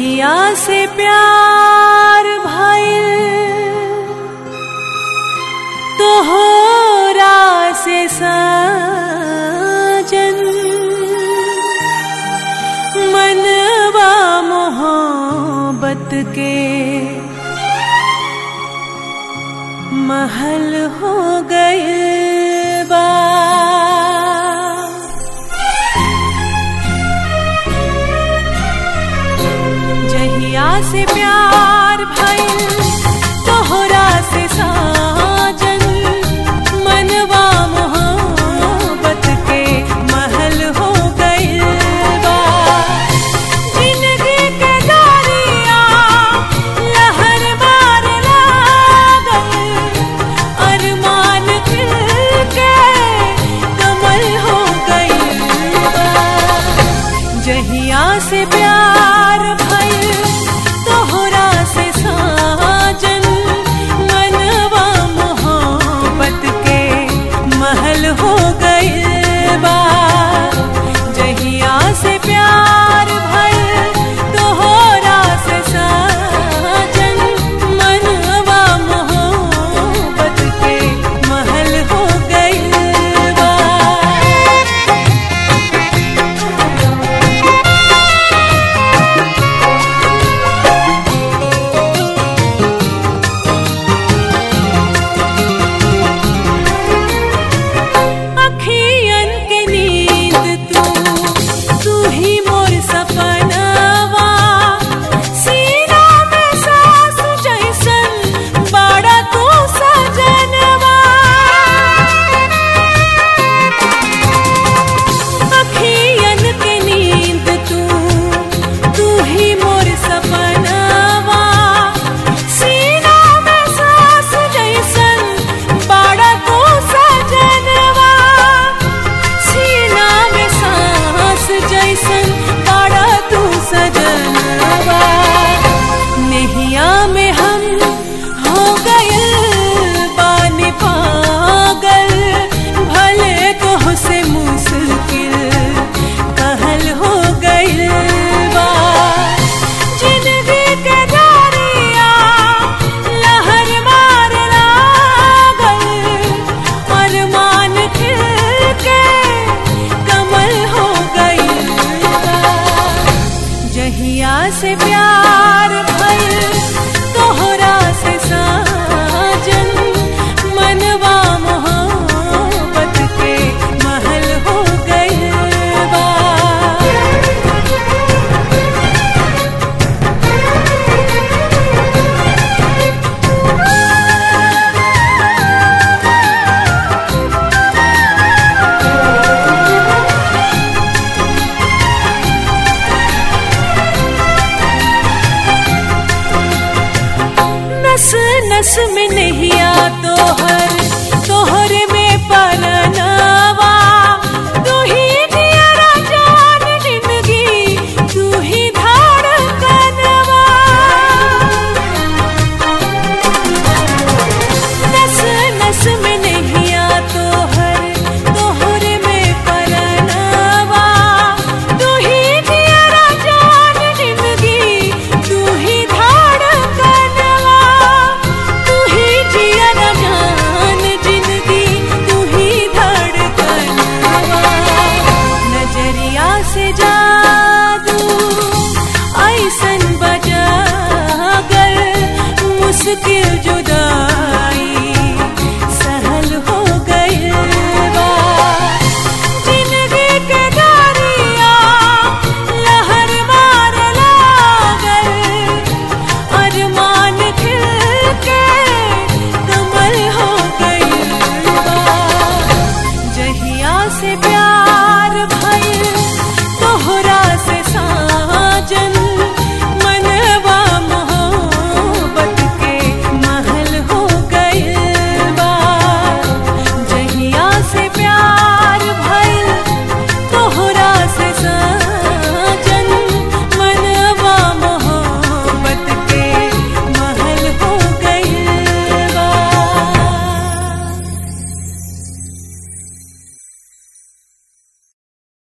जहिया से प्यार भइल तोहरा से साजन मनवा मोहब्बत के महल हो गए बा जहिया से प्यार भइल तोहरा से साजन मनवा मोहब्बत के महल हो गइल बा जिंदगी के दरिया लहर मार लागल अरमान खिल के कमल हो गइल बा जहिया से प्यार भइल तोहरा से साजन मनवा मोहब्बत के महल हो गइल बा जहिया से प्यार भइल तोहरा से साजन मनवा मोहब्बत के महल हो गइल बा अखियन के नींद तू तू ही मोर सपनवा सीना में सांस जैसन बाड़ा तू सजनवा अखियन के नींद तू तू ही मोर सपनवा सीना में सांस जैसन बाड़ा तू सजनवा सीना में सांस जैसन बाड़ा तू सजनवा नैया में हम हो गए बानी पागल भले तो से मुश्किल कहल हो गइल बा जिंदगी के दरिया लहर मार लागल अरमान खिल के कमल हो गइल बा जहिया से प्यार भइल तोहरा से साजन मनवा मोहब्बत के महल हो गइल बा नस नस में नहिया तोहर तोहर में परनवा तू ही दिया जान जिंदगी तू ही धड़कनवा नस नस में नहिया तोहर तोहर में परनवा तू ही दिया जान जिंदगी तू ही धड़कनवा तू ही जिया जान जिंदगी तू ही धड़कनवा नजरिया से जादू ऐसन बजा कर मुश्किल जो